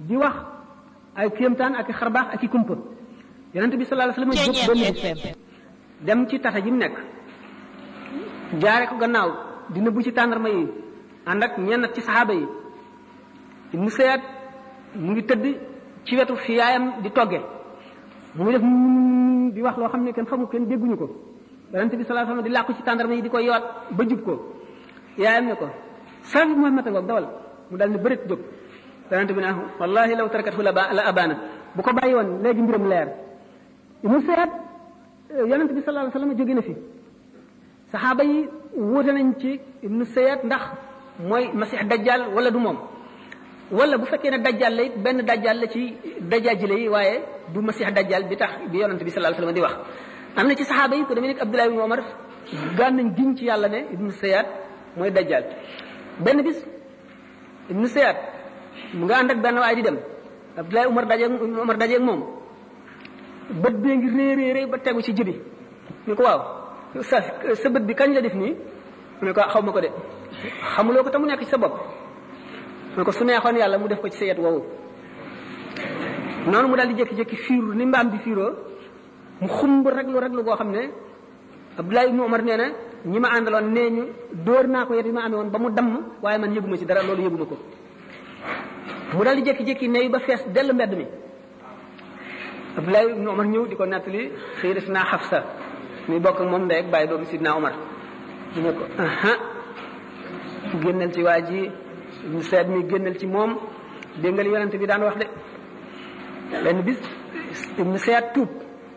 di wax ay kéemtaan ak i xarbaax ak i kumpa yonente bi sallallahu alayhi wasallam jóg benn bis dem ci tata ji mu nekk jaare ko gannaaw dina bu ci tàndarma yi ànd ak ñenn ci saxaaba yi mu seet mu ngi tëdd ci wetu fi yaayam di togge mu ngi def di wax loo xam ne kenn xamu kenn dégguñu ko yonente bi sallallahu alayhi wasallam di làqu ci tàndarma yi di ko yoot ba jub ko yaayam ne ko saa bi Muhammad ngoog dawal mu dal ni bërit jóg yonente bi ne wallahi law tarakathu la la abana bu ko bàyyi woon léegi mbiram leer mu seet yonente bi sallallahu alayhi wasallam jóge na fi saxaaba yi wuute nañ ci ibnu sayat ndax mooy masix dajjal wala du moom wala bu fekkee ne dajjal la it benn dajjal la ci dajaajile yi waaye du masix dajjal bi tax bi yonente bi sallallahu alayhi wasallam di wax am na ci saxaaba yi ko demee nekk Abdullah ibn Omar gaan nañ giñ ci yàlla ne ibnu sayat mooy dajjal benn bis ibnu sayat mu nga ànd ak benn waay di dem Abdullah Umar dajeeg Umar dajeeg moom bët bee ngi réy réy ba tegu ci jibi ñu ko waaw sa sa bët bi kañ la def nii mu ne ko xaw ma ko de xamuloo ko te mu nekk ci sa bopp mu ne ko su neexoon yàlla mu def ko ci sa yet woowu noonu mu daal di jékki-jékki fiiru ni mbaam di fiiroo mu xumb raglu raglu goo xam ne Abdullah ibnu Umar nee na ñi ma àndaloon nee ñu dóor naa ko yet yi ma amee woon ba mu damm waaye man yëguma ci dara loolu yëguma ko mu daal di jékki-jékki neyu ba fees dell mbedd mi Abdullah ibnu Umar ñëw di ko nettali sayyidatuna Hafsa muy bokk ak moom ndey ak bàyyi doomu sidna Umar mu ne ko aha génnal ci waa ji ñu seet mi génnal ci moom dégg nga li yonente bi daan wax de benn bis ibnu seet tuub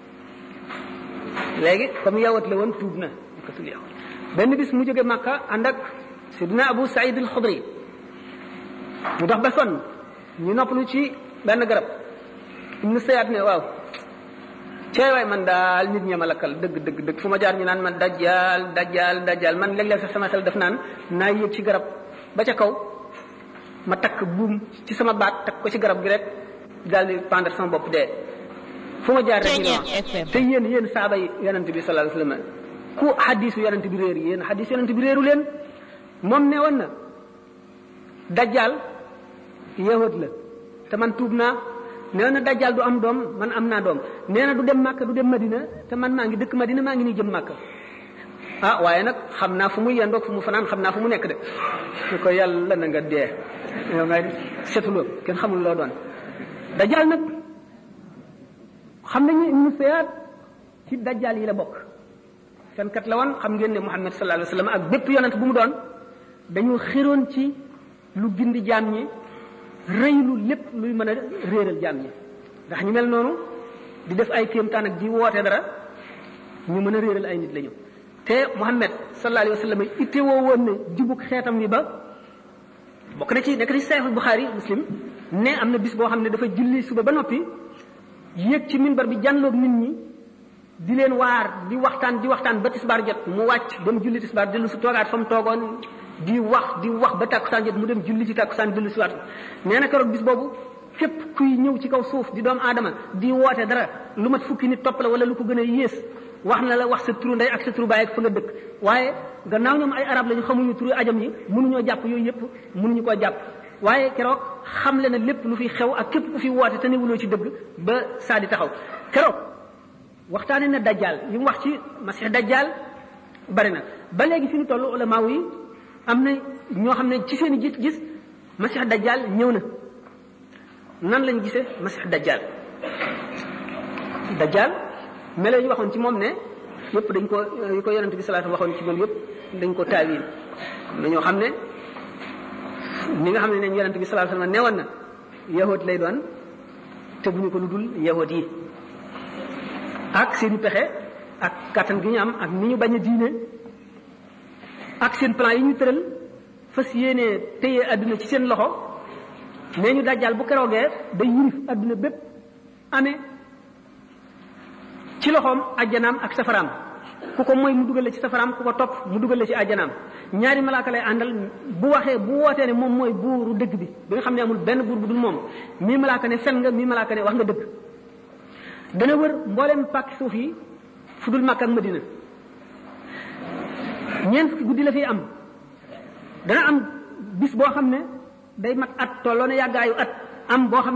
léegi comme yawat la woon tuub na nekkatul yawat benn bis mu jóge Makka ànd ak sidna Abu Saïd al-Xudri mu dox ba sonn ñu noppalu ci benn garab ibnu seet ne waaw ceey waay man daal nit ñi ma lakkal dëgg dëgg dëgg fu ma jaar ñu naan man dajjaal dajjaal dajjaal man léeg-léeg sax sama xel def naan naa yéeg ci garab ba ca kaw ma takk buum ci sama baat takk ko ci garab gi rek daal di pendre sama bopp dee fu ma jaar rek ñu te yéen yéen saaba yi yonent bi sallallahu alayhi wasallam ku xadisu yonent bi réer yéen xadis yonent bi réeru leen moom ne woon na dajjaal yahud la te man tuub naa nee na dajjal du am doom man am naa doom nee na du dem Màkka du dem Madina te man maa ngi dëkk Madina maa ngi nii jëm Màkka ah waaye nag xam naa fu mu yendoog fu mu fanaan xam naa fu mu nekk de ñu ko yàlla na nga dee yow nga setuloo kenn xamul loo doon dajjal nag xam nañu ibnu Sayyad ci dajjal yi la bokk fenkat la woon xam ngeen ne Muhammad sallallahu alayhi wasallam ak bépp yonent bu mu doon dañu xiroon ci lu gindi jaam ñi rëylu lépp luy mën a réeral jaam ñi ndax ñu mel noonu di def ay kéemtaan ak di woote dara ñu mën a réeral ay nit lañu te Muhammad sallallahu alayhi wa sallam itte woo woon ne jubug xeetam wi ba bokk na ci nekk ci Sahih Bukhari Muslim ne am na bis boo xam ne dafa julli suba ba noppi yéeg ci minbar bi jànloog nit ñi di leen waar di waxtaan di waxtaan ba tisbaar jot mu wàcc dem julli tisbaar dellu su toogaat fa mu toogoon di wax di wax ba tàkkusaan jot mu dem julli ci tàkkusaan dellu si waat nee na keroog bis boobu képp kuy ñëw ci kaw suuf di doomu aadama di woote dara lu mat fukki nit topp la wala lu ko gën a yées wax na la wax sa turu ndey ak sa turu baay ak fa nga dëkk waaye gannaaw ñoom ay arab lañu xamuñu turu ajam yi mënuñoo jàpp yooyu yëpp mënuñu koo jàpp waaye keroog xam le na lépp lu fi xew ak képp ku fi woote te newuloo ci dëgg ba saa di taxaw keroog waxtaane na dajjal li mu wax ci masih dajjal bari na ba léegi fi ñu toll ulama yi am na ñoo xam ne ci seen i gis-gis masih dajjal ñëw na nan lañ gisee masih dajjal dajjal melo ñu waxoon ci moom ne yëpp dañ ko yi ko yonent bi salaatu waxoon ci moom yëpp dañ ko taawil am na ñoo xam ne ni nga xam ne ne yonent bi salaatu sallam newoon na yahud lay doon te bu ñu ko lu dul yahud yi ak seen pexe ak kàttan gi ñu am ak ni ñu bañ a diine ak seen plan yi ñu tëral fas yéenee téye àdduna ci seen loxo nee ñu dajjal bu keroogee day yirif àdduna bépp amee ci loxoom ajjanaam ak safaraam ku ko mooy mu dugal la ci safaraam ku ko topp mu dugal la ci ajjanaam ñaari malaaka lay àndal bu waxee bu wootee ne moom mooy buuru dëgg bi bi nga xam ne amul benn buur bu dul moom mii malaaka ne fen nga mii malaaka ne wax nga dëgg dana wër mboolem pàkki suuf yi fu dul Makka ak Madina ñeent fukki guddi la fiy am dana am bis boo xam ne day mat at tolloo ne yàggaayu at am boo xam